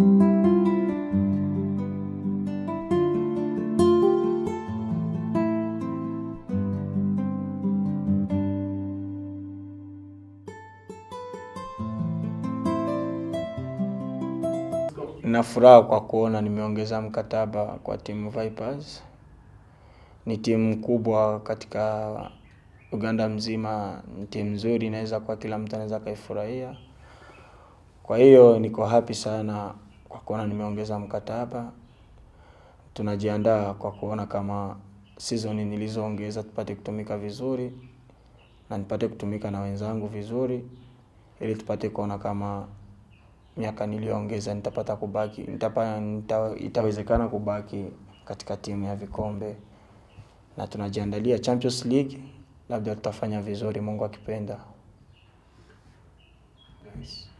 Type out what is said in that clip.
Nina furaha kwa kuona nimeongeza mkataba kwa timu Vipers. Ni timu kubwa katika Uganda mzima, ni timu nzuri inaweza kuwa kila mtu anaweza akaifurahia. Kwa hiyo niko happy sana kwa kuona nimeongeza mkataba. Tunajiandaa kwa kuona kama season nilizoongeza tupate kutumika vizuri na nipate kutumika na wenzangu vizuri ili tupate kuona kama miaka niliyoongeza nitapata kubaki itawezekana kubaki katika timu ya vikombe na tunajiandalia Champions League labda tutafanya vizuri mungu akipenda.